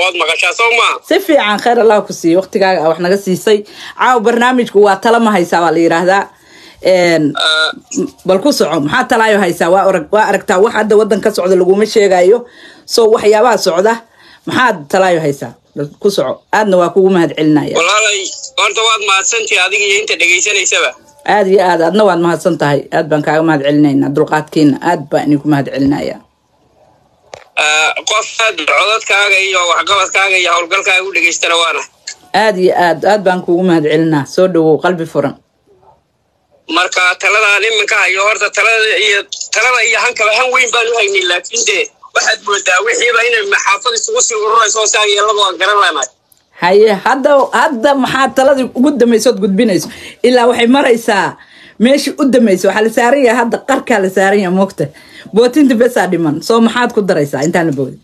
ood maqashaa soo maa si fiican khayr allah ku siiyo waqtigaaga wax naga siisay caawa barnaamijku waa tala ma haysaa baa la yidhaahdaa Een, bal ku soco maxaa talaayo haysaa waa orag- waa aragtaa wax hadda wadan ka socda laguma sheegayo so waxyaabaha socda maxaad talaayo haysaa bal ku soco aadna waa kugu mahad celinaya walaalay horta waad mahadsantihi adiga iyo inta dhegaysanaysaba aad iyo aad aadna waad mahadsan tahay aad baan kaaga mahad celinaynaa dulqaadkiina aad baan idinku mahad celinaya Ah, qof aad codadkaaga iyo waxqabadkaaga iyo howlgalkaaga u dhegaystana waana aad iyo aad aad baan kugu mahad celinaa soo dhawow qalbi furan marka taladaan iminka hayo horta talada iyo talada iyo hankaba han weyn baan u haynay laakiin dee waxaad moodaa wixiiba inay maxaafad isugu sii ururayso saa yeeladu aan garan laanahay haye hadda hadda maxaa taladii ugu dambaysood gudbinayso ilaa waxay maraysaa meeshii u dambaysa waxaa la saaran yahay hadda qarkaa la saaran yahay moogta bootinta besaa dhiman soo maxaad ku daraysaa intaan la boodin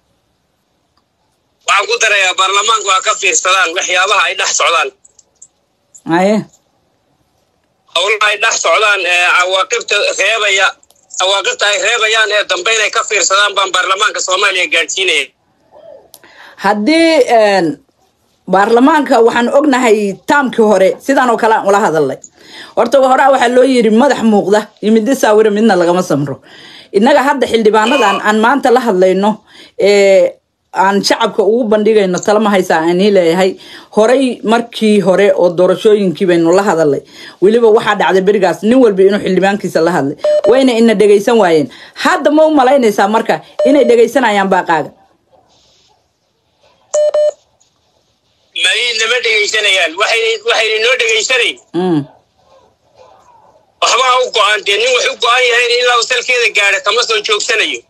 waxaan ku darayaa baarlamaanku ha ka fiirsadaan waxyaabaha ay dhex socdaan haye howlaha ay dhex socdaan ee cawaaqibta reebaya cawaaqibta ay reebayaan ee dambe inay ka fiirsadaan baan baarlamaanka soomaaliya gaadhsiinaya haddii een, baarlamaanka waxaan ognahay taamkii hore sidaan oo kale aan ula hadalnay horta horaa waxaa loo yiri madax muuqda iyo midda saawira midna lagama samro innaga hadda xildhibaanadan aan maanta la hadlayno ee aan shacabka ugu bandhigayno talama haysaa aanii leeyahay horey markii hore oo doorashooyinkii baynu la hadalnay weliba waxaa dhacday berigaas nin walba inuu xildhibaankiisa la hadlay wayna ina dhegaysan waayeen hadda ma u malaynaysaa marka inay dhegaysanayaan baaqaaga may nama dhegaysanayaan waxay waxayna noo dhegaysanayn Mm. waxba ha u go-aan dee nin wax u go-an yahayn ilaa uu salkeeda gaadha kama soo joogsanayo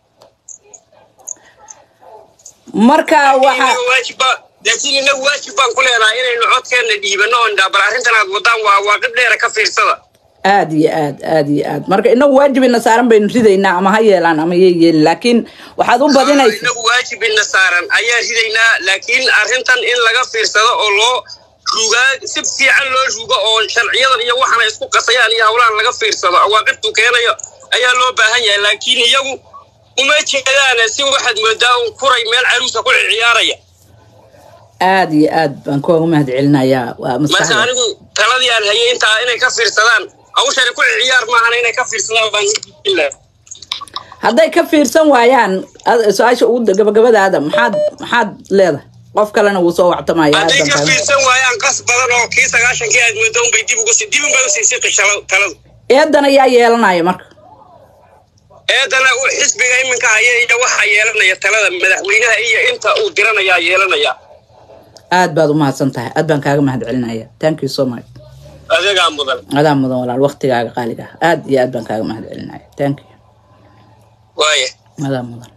marka waxa Inaga waajib baa- laakiin inagu waajib baan ku leenahay inaynu codkeenna dhiibano oon dhaa bal arrintan aad wadaan waa waaqib dheera ka fiirsada aad iyo aad aad iyo aad marka inagu waajibina saaran baynu ridaynaa ama ha yeelaan ama yay yeelin laakiin waxaad u badinaysa inagu waajibina saaran ayaan ridaynaa laakiin arrintan in laga fiirsado oo loo rugaa si fiican loo rugo oo sharciyadan iyo waxana isku qasayaan iyo howlahan laga fiirsado awaaqibtu keenayo ayaa loo baahan yahay laakiin iyagu uma jeedaan si waxaad moodaa un kuray meel caruusa ku ciyaaraya aad iyo aad baan kuuga mahad celinayaa waa marka maskaxda anigu taladii aan hayay intaa inay ka fiirsadaan hawshani ku ciyaar maahana inay ka fiirsadaan baan ujiila hadday ka fiirsan waayaan ad- su-aasha ugu gabagabadaada maxaad maxaad leedahay qof kalena wuu soo wactamaya aad hadday baan ka kaaga fiirsan waayaan qas badan oo kii sagaashankii aad moodo unbay dib ugu dib unbay usii siqi shala- taladu eedan ayaa yeelanaya marka eedana uu xisbiga iminka haya iyo waxaa yeelanaya talada madaxweynaha iyo inta uu diranayaa yeelanaya aad baad u mahadsan tahay aad baan kaaga mahad celinaya thank you so much adeegaa mudan adaa mudan walaal waqtigaaga qaaliga ah aad iyo aad baan kaaga mahad celinaya thank you waaya adaa mudan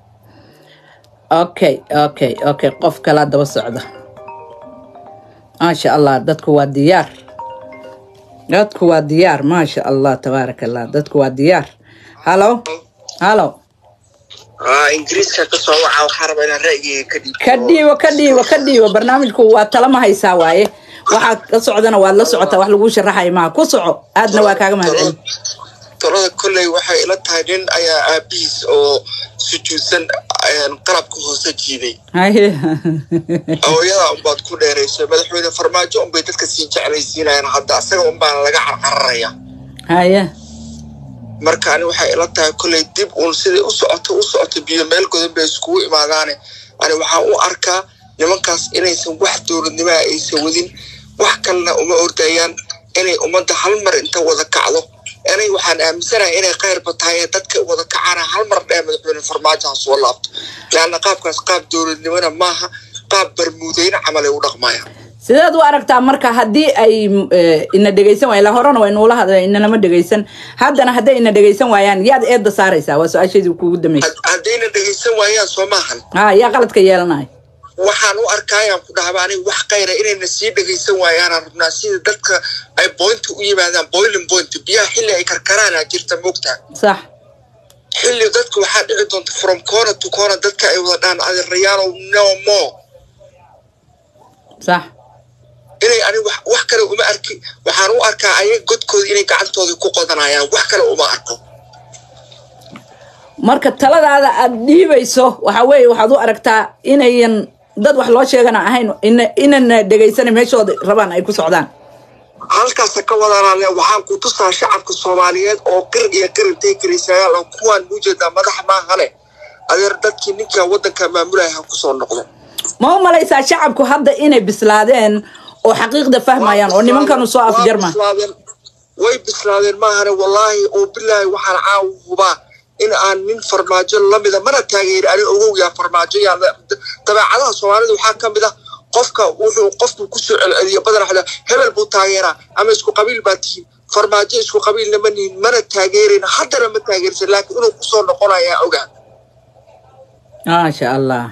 okay okay okay qof kalaa daba socda maasha allah dadku waa diyaar dadku waa diyaar maasha allah tabaaraka allah dadku waa diyaar halo halo ingiriiska ka soo waca waxaa rabaa inaan ra'yigayga ka dhiibto ka dhiibo ka dhiibo ka dhiibo barnaamijku waa talama haysaa waaye waxaa ka socdana waad la socotaa wax lagu sharaxaya maaha ku soco aadna waa kaaga mahad celin talada kolley waxay ila tahay nin ayaa aabihiis oo sujuudsan ayaan qalabka hoose jiiday haye hooyada unbaad ku dheerayso madaxweyne farmaajo unbay dadka sii jeclaysiinayaan hadda asaga unbaana laga carcararaya haye marka ani waxay ila tahay kolley dib uun siday u socoto u socoto biyo meel godan bay iskugu imaadaane ani waxaan u arkaa nimankaas inaysan wax dowladnimaha aysan wadin wax kalena uma ordayaan inay ummadda hal mar inta wada kacdo anay waxaan aaminsanahay inay khayrba tahay ee dadka wada kacana hal mar dhee madaxweyne farmaajo ha soo laabto leanna qaabkaas qaab dowladnimona maaha qaab barmuudeyne camal ay u dhaqmayaan sideed u aragtaa marka haddii ay eh, ina dhegaysan waayaan la horena waynuula hadla inanama dhegaysan haddana hadday ina dhegaysan waayaan yaad eedda saaraysaa waa su-aasheedii kuugu dambeysay Had- haddayna dhegaysan waayaan soo maahan ha yaa qaladka yeelanaya waxaan u arkaayaan ku dhahaba aniga wax khayra inayna sii dhegaysan waayaanaan rabnaa sida dadka ay boynta u yimaadaan boiling point biyaha xilli ay karkaraana jirta moogtaa sax xilli dadka waxaa dhici doonta from corner to corner dadka ay wada dhaan adeerayaalow no more sax inay aniga wax- wax kale uma arki waxaan u arkaa ayaga godkooda inay gacantooda ku qodanayaan wax kale uma arko marka taladaada aad dhiibayso waxa weeye waxaad u aragtaa inayan dad wax loo sheegana ahayn ina- inana dhegaysanay meeshooda rabaan ay ku socdaan halkaasa ka wadaanale waxaan ku tusaa shacabka soomaaliyeed oo qir iyo qirintay karisayaal oo kuwaan muujeedaa madax maahane adeer dadkii ninkaa waddanka maamulaya ha kusoo noqdo ma u malaysaa shacabku hadda inay bislaadeen oo xaqiiqda fahmayaan oo nimankanu soo Waa afjarma bislaadeen. way bislaadeen maahane wallaahi oo bilaahi waxaan caawa hubaa in aan nin farmaajo lamida mana taageeri ani ogowyaa farmaajo yaa dabeecadaha soomaalida waxaa ka mid ah qofka wuxuu qofku kusoo celceliyo badan waxaa la- hebel buu taageeraa ama isku qabiil baa tihiin farmaajo isku qabiilna ma nihin mana taageerin haddana ma taageersan laakiin inuu kusoo noqonayaa ogaa maasha allah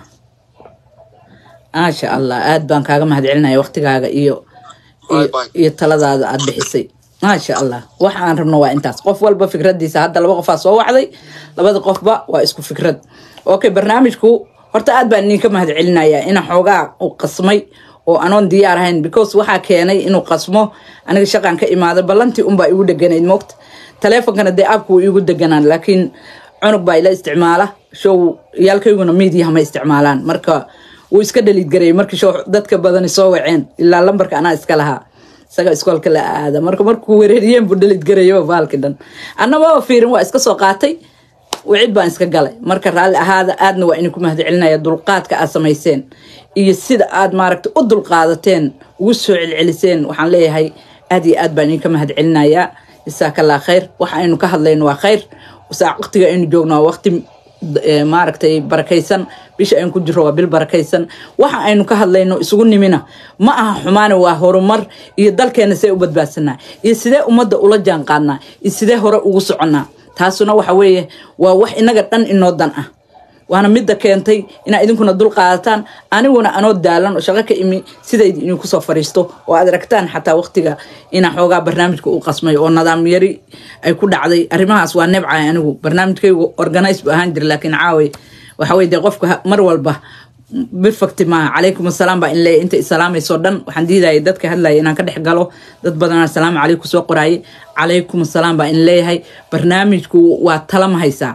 maasha allah aad baan kaaga mahadcelinaya waqtigaaga iyo iyo- Bye bye. iyo taladaada aad bixisay maasha allah waxa aan rabno waa intaas qof walba fikradiisa hadda laba qofaa soo wacday labada qofba waa isku fikrad okay barnaamijku horta aad baan idinka mahadcelinayaa ina xoogaa u qasmay oo anoon diyaar ahayn because waxaa keenay inuu qasmo aniga shaqaan ka imaaday ballantii unbaa igu dheganayd moogta taleefonkana dee aabku wuu igu deganaan laakiin cunug baa ila isticmaala show yaalkayguna miidiyaha ma isticmaalaan marka wuu iska dhaliid gareeyay markii show dadka badani soo waceen ilaa lambarka anaa iska lahaa isaga iskoolka la aada marka markuu wereeriyeen buu dhaliid gareeyo baalki dhan annaba fiirin waa iska soo qaatay wicid baan iska galay marka raalli ahaada aadna waa idinku mahadcelinaya dulqaadka aad samayseen iyo sida aad maaragta u dulqaadateen ugu soo celceliseen waxaan leeyahay aad iyo aad baan idinka mahadcelinayaa jasaakallaa khayr waxa aynu ka hadlayno waa khayr saa waqtiga aynu joogno waa waqti eh, maaragtay barakaysan bisha aynu ku jiro waa bil barakaysan waxa aynu ka hadlayno isugu nimina ma aha xumaane waa horumar iyo dalkeena see u badbaadsanaa iyo sidee ummadda ula jaan qaadnaa iyo sidee hore ugu soconnaa taasuna waxa weeye waa wax inaga dhan inoo dan ah waana midda keentay inaa idinkuna dul qaadataan aniguna anoo daalan oo shaqo ka imi sidayd idinku soo fariisto oo aad aragtaan xataa waqtiga inaa xoogaa barnaamijka u qasmay oo nidaam yari ay ku dhacday arrimahaas waa nebcahay anigu barnaamijkaygu organize bu ahaan jira laakiin caaway waxa weye dee qofka ha- mar walba perfect maaha calaykum asalaam baa in leeyahay inta isalaamayso dhan waxaan diidayay dadka hadlaya inaan ka dhex galo dad badan asalaamu calaykum soo qoraaye calaykum asalaam baa in leeyahay barnaamijku waa tala ma haysaa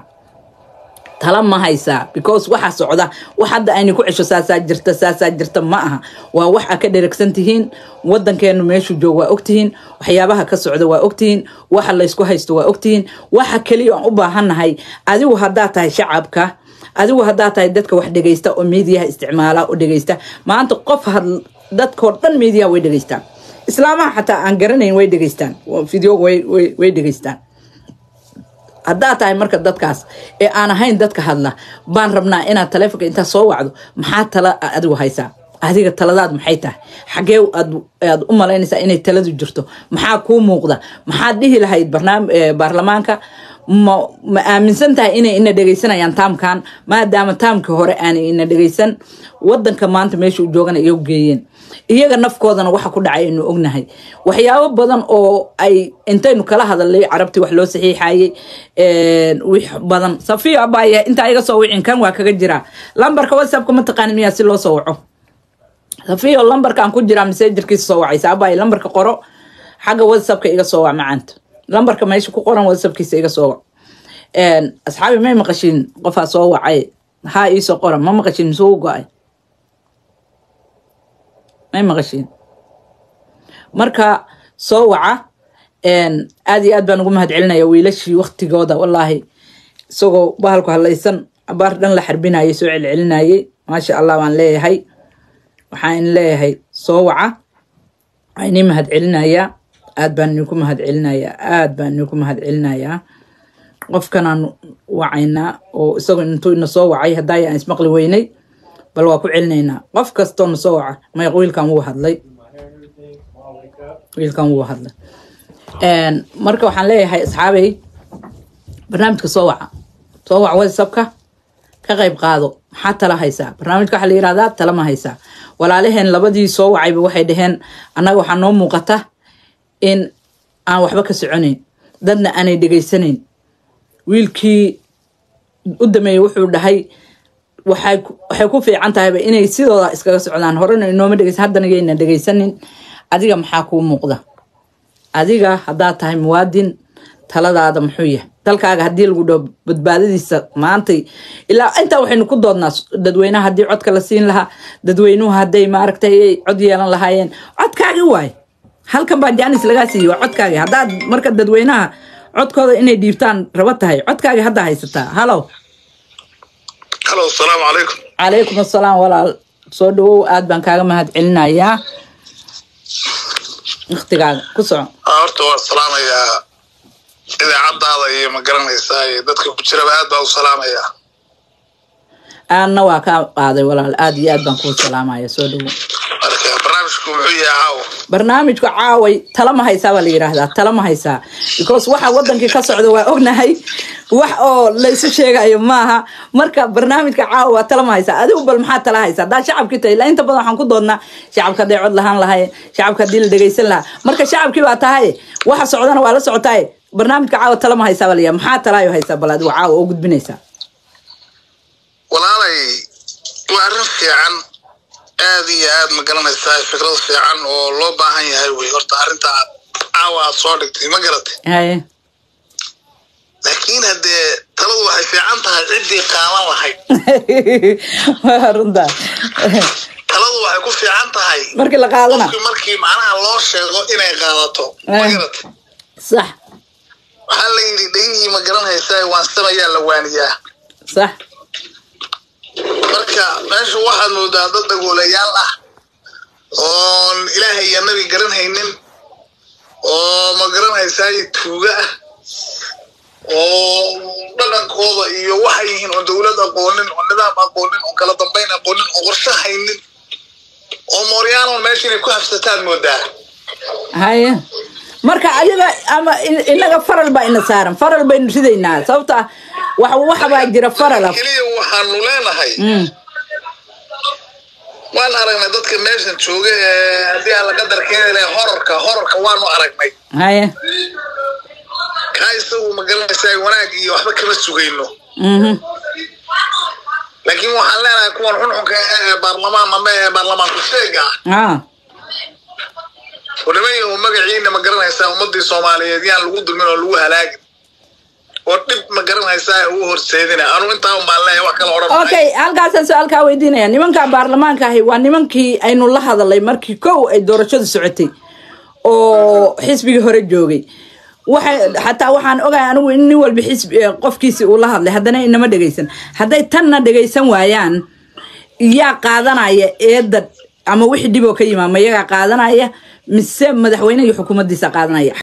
tala ma haysaa because waxa socda wax hadda ayna ku cesho saasaa jirta saasaa jirta ma aha waa wax a ka dheragsan tihiin wadankeenu meeshuu joog waa ogtihiin waxyaabaha ka socda waa ogtihiin waxa laysku haysto waa ogtihiin waxa keliya aan u baahannahay adigu haddaa tahay shacabka adigu haddaa tahay dadka wax dhegaysta oo miidiyaha isticmaala oo dhegaysta maanta qof had dadkoo dhan miidiyaha way dhegaystaan islaamaha xataa aan garanayn way dhegaystaan video way way- way dhegaystaan haddaa tahay marka dadkaas ee aan ahayn dadka hadla baan rabnaa inaad taleefonka intaa soo wacdo maxaa tala adigu haysaa adiga taladaad maxay tahay xagee aad aad u malaynaysaa inay taladu jirto maxaa kuu muuqda maxaad dhihi lahayd barnaam eh, baarlamaanka ma ma aaminsan tahay inay ina dhegaysanayaan taamkan maadaama taamkii hore aanay ina dhegaysan wadanka maanta meesha u joogana iyagu geeyeen iyaga nafkoodana waxa ku dhacay aynu ognahay waxyaabo badan oo ay intaynu kala hadalnay carabtii wax loo saxiixayey wix badan safiyo abaya intaa iga soo wicin kan waa kaga jiraa lambarka whatsappka ma taqaani miyaa si loo soo waco safiyo lambarkaan ku jiraa messengerkiisa soo wacaysa abaya lambarka qoro xagga whatsappka iga soo wac macaanta lambarka meesha ku qoran whatsappkiisa iga soo wac asxaabi may maqashiin qofaa soo wacay haa iisoo qoran ma maqashiin misuu u go-ay may maqashiin marka soo waca aad iyo aad baan ugu mahad celinaya wiilashii waktigooda wallaahi isagoo bahalku hadlaysan abaar dhan la xarbinayay soo celcelinayay maasha allah baan leeyahay waxaan leeyahay soo waca waxaa inii mahad celinayaa aad baan idinku mahad celinayaa aad baan idinku mahad celinayaa qofkanaan wacaynaa oo isagoo intuu ina soo wacay haddaay aan ismaqli weynay bal waa ku celinaynaa qof kastoo na soo waca mayq wiilkan wuu hadlay wiilkan wuu hadlay marka waxaan leeyahay asxaabey barnaamijka soo waca soo wac whatsappka ka qayb qaado maxaa tala haysaa barnaamijka waxaa la yihahdaa tala ma haysaa walaalaheen labadii soo wacayba waxay dhaheen annaga waxaa noo muuqata in aan waxba ka soconayn dadna aanay dhegaysanayn wiilkii u dameeyey wuxuu dhahay waxay waxay ku fiican tahayba inay sidooda iskaga socdaan horena inooma dhegeysa haddana yayna dhegaysanin adiga maxaa kuu muuqda adiga haddaad tahay muwaadin taladaada muxuu yahay dalkaaga haddii lagu dhaho badbaadadiisa maantay ilaa intaa waxaynu ku doodnaa dadweynaha haddii codka la siin lahaa dadweynuhu hadday maaragtay ay cod yeelan lahaayeen codkaagi waay halkan baa jaanis lagaa siiyey waa codkaagi haddaad marka dadweynaha codkooda inay dhiibtaan raba tahay codkaagi hadda haysataa halow halo asalaamu calaykum calaykum assalaam walaal soo dhawow aad baan kaaga mahad celinayaa waktigaaga ku soco Aa, horta waa salaamayaa idaacadaada iyo ma garanaysaa iyo dadka ku jiraba aad baa u salaamayaa aanna waa kaa qaaday walaal aad iyo aad baan kuu salaamaya soo dhawow marka barnaamijku muxuu yahay caawa barnaamijku caaway tala ma haysaa baa la yidhaahdaa tala ma haysaa because waxa wadankii ka socda waa ognahay wax oo laysu sheegayo maaha marka barnaamijka caawa waa tala ma haysaa adigu bal maxaa tala haysaa haddaa shacabkii tahay ilaa inta badan waxaan ku doodnaa shacabka hadday cod lahaan lahayn shacabka haddii la dhegaysan lahaa marka shacabkii baa tahay waxa socdana waa la socotaaye barnaamijka caawa tala ma haysaa baa la yidhaha maxaa talaayo haysaa bal adigu caawa oo gudbinaysaa walaalay waa arrin fiican aad iyo aad ma garanaysaa fikrad fiican oo loo baahan yahay wey horta arrinta aad caawa aad soo dhigtay ma garatay haye laakiin haddee taladu waxay fiican tahay ciddii qaadan lahayd waa runtaa taladu waxay ku fiican tahay markii la qaadana qofkii markii macnaha loo sheego inay qaadato ma Eh. garatay sax waxaa la yidhi dhegihii ma garanaysaa waansamayaa la waaniyaa sax marka meesha waxaad moodaa dad dagoolayaal ah oon ilaahay iyo nabi garanhaynin oo ma garanaysaa tuuga ah oo dhaqankooda iyo waxay yihiin oo dowlad aqoonin oo nidaam aqoonin oo kala dambayn aqoonin oo qorshe haynin oo mooryaanoon meesha inay ku habsataad moodaa haye marka ayaga ama in- inaga faral baa ina saaran faral baynu ridaynaa sababta ah waxa waxa baa jira faral ah keliya waxaanu leenahay Mm, waan aragnay dadka meeshan jooga ee haddii aan la qadar keeni lahay horarka horarka waanu aragnay haye kaa isagu ma garanaysaa wanaag iyo waxba kama sugayno mhm, laakiin waxaan leenahay kuwan xunxunka ah ee baarlamaan ama ee baarlamaanku sheega ah ah oo niman yahu magaciina ma garanaysaa ummadii soomaaliyeed yaan lagu dulmin oo lagu halaagin oo dhib ma garanaysaa ugu horseedina anu intaa un baan leeyahay wax kala odhan maayo. okay halkaasaan su-aalkaa weydiinaya nimanka baarlamaanka ahi waa nimankii aynu la hadalay markii kow ay doorashadu socotay oo xisbigii hore joogay waxay xataa waxaan ogahay anigu in nin walba xisbi eh, qofkiisi uu la hadlay haddana inama dhegaysan hadday tanna dhegaysan waayaan yaa qaadanaya eedda ama wixii dhib oo ka yimaama iyagaa qaadanaya mise madaxweyne iyo xukuumaddiisa qaadanaya